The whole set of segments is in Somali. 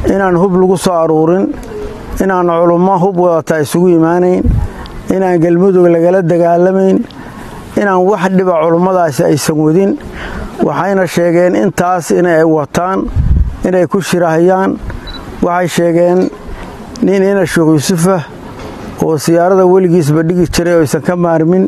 inaan hub lagu soo aruurin inaan culummo hub wadata isugu imaanayn inaan galmudug lagala dagaalamayn inaan wax dhiba culummadaasi aysan wadin waxayna sheegeen intaas inay wataan inay ku shirahayaan waxay sheegeen nin ina sheekh yuusufah oo siyaarada weligiisba dhigi jiray oo aysan ka maarmin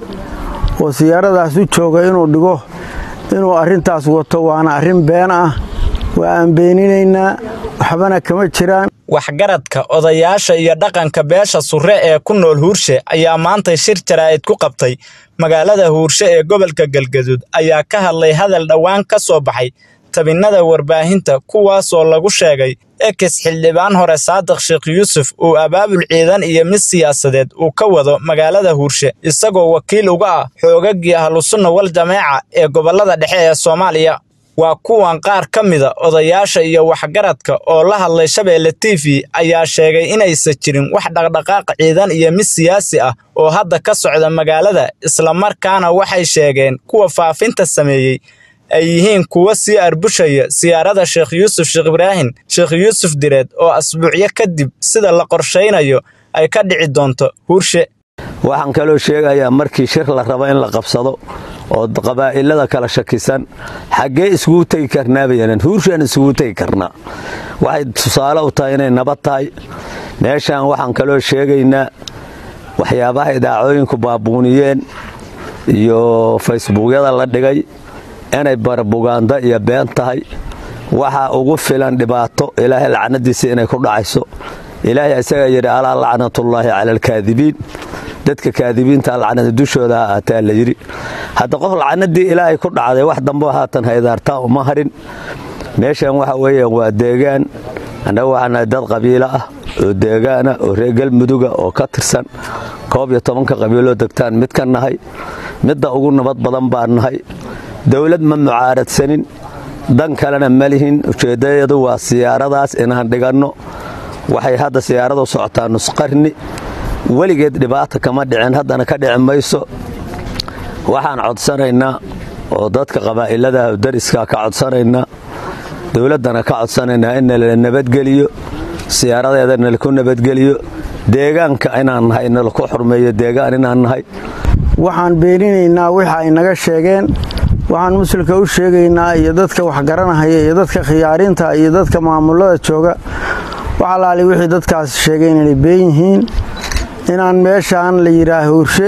oo siyaaradaas u jooga inuu dhigo inuu arrintaas wato waana arrin been ah waa aan beeninaynaa waxbana kama jiraan waxgaradka odayaasha iyo dhaqanka beesha surre ee ku nool huurshe ayaa maantay shir jaraa'id ku qabtay magaalada huurshe ee gobolka galgaduud ayaa ka hadlay hadal dhowaan ka soo baxay tabinnada warbaahinta kuwaasoo lagu sheegay ekes xildhibaan hore saadiq sheekh yuusuf uu abaabul ciidan iyo mid siyaasadeed uu ka wado magaalada huurshe isagoo wakiil uga ah xoogaggii ahlusunna wal jameeca ee gobollada dhexe ee soomaaliya waa kuwan qaar ka mida odayaasha iyo waxgaradka oo la hadlay shabeelle t v ayaa sheegay inaysan jirin wax dhaqdhaqaaq ciidan iyo mid siyaasi ah oo hadda ka socda magaalada islamarkaana waxay sheegeen kuwa faafinta sameeyey ay yihiin kuwa sii arbushaya siyaarada sheekh yuusuf sheekh ibraahim sheekh yuusuf direed oo asbuucyo kadib sida la qorshaynayo ay ka dhici doonto huurshe waxaan kaloo sheegayaa markii shir la rabo in la qabsado oo qabaa'ilada kala shakisan xaggee iskugu tegi karnaa bayanan huurshaan iskugu tegi karnaa waxay tusaale u tahay inay nabad tahay meeshaan waxaan kaloo sheegaynaa waxyaabaha idaacooyinku baabuuniyeen iyo faysbuukyada la dhigay inay barabugaanda iyo been tahay waxaa ugu filan dhibaato ilaahay lacnadiisa inay ku dhacayso ilaahay isagaa yidhi alaa lacnatullaahi cala alkaadibiin dadka kaadibiinta lacnada dushooda ha aataa la yidhi hadda qof lacnadii ilaahay ku dhacday wax dambo haatan haydaartaa uma harin meeshan waxa weeyaan waa deegaan annaga waxaan nahay dad qabiilo ah oo deegaana oo reer galmuduga oo ka tirsan koob iyo tobanka qabiiloo degtaan mid ka nahay midda ugu nabad badan baan nahay dowlad ma mucaaradsanin dan kalena ma lihin ujeeddayadu waa siyaaradaas inaan dhiganno waxay hadda siyaaradu socotaa nusqarni weligeed dhibaata kama dhicin haddana ka dhici mayso waxaan codsanaynaa oo dadka qabaa'ilada dariska ka codsanaynaa dowladdana ka codsanaynaa in nala nabadgeliyo siyaaradeeda nalaku nabadgeliyo deegaanka inaan nahay nalaku xurmeeyo deegaan inaan nahay waxaan beeninaynaa wixii ay naga sheegeen waxaan musulka u sheegaynaa iyo dadka waxgaranahaya iyo dadka khiyaariinta iyo dadka maamulada jooga wax alaali wixii dadkaas sheegeen inay been yihiin inaan meeshaan la yidhaah huurshe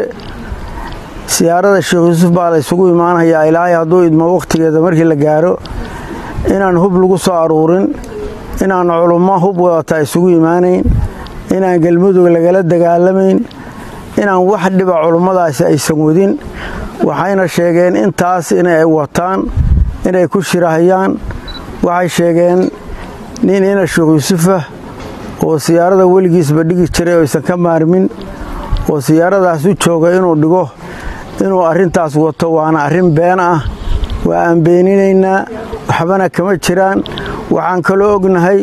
siyaarada sheekh yuusuf baa la ysugu imaanayaa ilaahay hadduu idmo wakhtigeeda markii la gaaro inaan hub lagu soo aruurin inaan culummo hub wadata isugu imaanayn inaan galmudug lagala dagaalamayn inaan wax dhiba culummadaasi aysan wadin waxayna sheegeen intaas inay wataan inay ku shirahayaan waxay sheegeen nin ina sheekh yuusufah oo siyaarada weligiisba dhigi jiray oo aysan ka maarmin oo siyaaradaas u jooga inuu dhigo inuu arrintaas wato waana arrin been ah waa aan beeninaynaa waxbana kama jiraan waxaan kaloo ognahay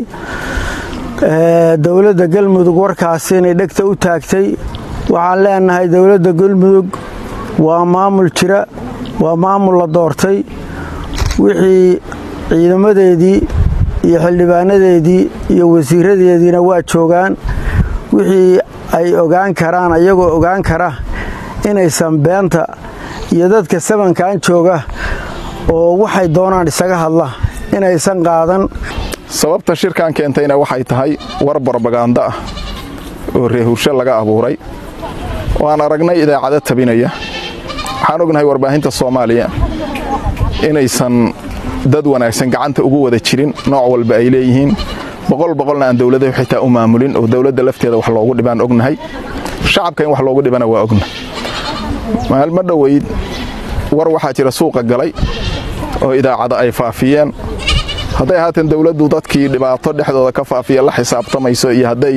dowladda galmudug warkaasi inay dhegta u taagtay waxaan leenahay dowladda galmudug waa maamul jira waa maamul la doortay wixii ciidamadeedii iyo xildhibaanadeedii iyo wasiiradeediina waa joogaan wixii ay ogaan karaan ayagoo ogaan kara inaysan beenta iyo dadka sabankan jooga oo waxay doonaan isaga hadla inaysan qaadan sababta shirkan keentayna waxay tahay war barbagaando ah oo reehurshe laga abuuray oo aan aragnay idaacado tabinaya waxaan ognahay warbaahinta soomaaliya inaysan dad wanaagsan gacanta ugu wada jirin nooc walba ay leeyihiin boqol boqolna aan dowladahu xitaa u maamulin oo dowladda lafteeda wax loogu dhibaan ognahay shacabka in wax loogu dhibana waa ogna maalmo dhoweyd war waxaa jira suuqa galay oo idaacada ay faafiyeen hadday haatan dowladdu dadkii dhibaato dhexdooda ka faafiya la xisaabtamayso iyo hadday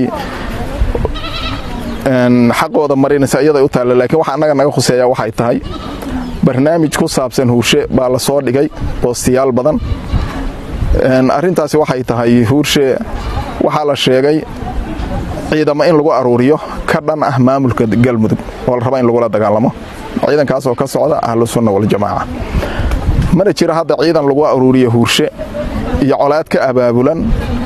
xaqooda marinaysa iyaday u taalla laakiin waxa annaga naga khuseeya waxay tahay barnaamij ku saabsan huurshe baa la soo dhigay boostiyaal badan arrintaasi waxay tahay huurshe waxaa la sheegay ciidamo in lagu aruuriyo ka dhan ah maamulka galmudug oo la raba in lagula dagaalamo ciidankaasoo ka socda ahlusunna waljamaaca mana jiro hadda ciidan lagu aruuriyo huurshe iyo colaad ka abaabulan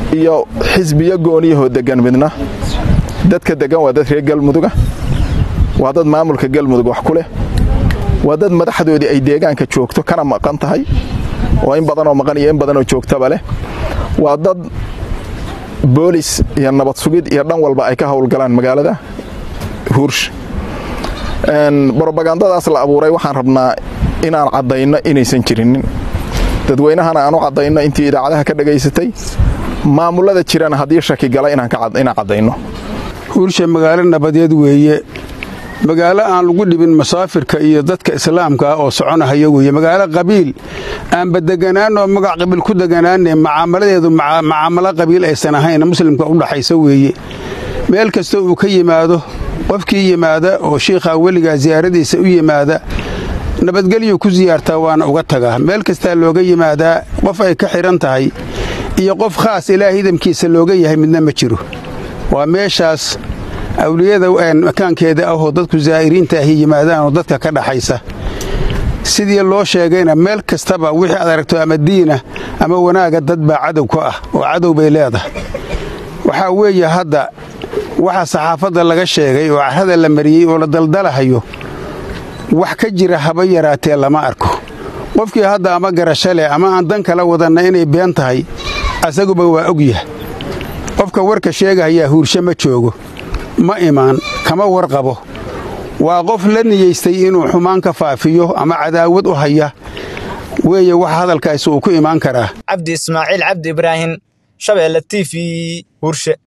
iyo xisbiyo gooniyahoo deggan midna dadka deggan waa dad reer galmuduga waa dad maamulka galmudug wax ku leh waa dad madaxdoodii ay deegaanka joogto kana maqan tahay oo in badanoo maqan iyo in badanoo joogtaba leh waa dad boolis iyo nabad sugid iyo dhan walba ay ka howlgalaan magaalada huursh brobagandadaas la abuuray waxaan rabnaa inaan caddayno inaysan jirinin dadweynahana aan u caddayno intii idaacadaha ka dhagaysatay maamullada jirana haddii shaki gala inaan caddayno huursha magaalo nabadeed weeye magaalo aan lagu dhibin masaafirka iyo dadka islaamka ah oo soconahaya weeye magaalo qabiil aanba deganaan oo magac qabiil ku deganaane macaamaladeedu macaamalo qabiil aysan ahayn muslimka u dhaxaysa weeye meel kasta uu ka yimaado qofkii yimaada oo shiikhaa weligaa siyaaradiisa u yimaada nabadgelyuu ku siyaartaa waana uga tagaa meel kastaa looga yimaadaa qof ay ka xidhan tahay iyo qof khaas ilaah idamkiisa looga yahay midna ma jiro waa meeshaas awliyada makaankeeda ahoo dadku zaa'iriinta ahi yimaadaanoo dadka ka dhaxaysa sidii loo sheegayna meel kastaba wixii aad aragto ama diina ama wanaaga dad baa cadow ku ah oo cadow bay leedahay waxaa weeye hadda waxa saxaafadda laga sheegay oo carrada la mariyey oo la daldalahayo wax ka jira haba yaraatee lama arko qofkii hadda ama garasho leh ama aan dan kala wadanna inay been tahay asaguba waa ogyah qofka warka sheegahayaa huurshe ma joogo ma imaan kama warqabo waa qof la niyeystay inuu xumaan ka faafiyo ama cadaawad u haya weeye wax hadalkaasi uu ku imaan karaa cabdi ismaaciil cabdi ibraahim shabeelle t v huurshe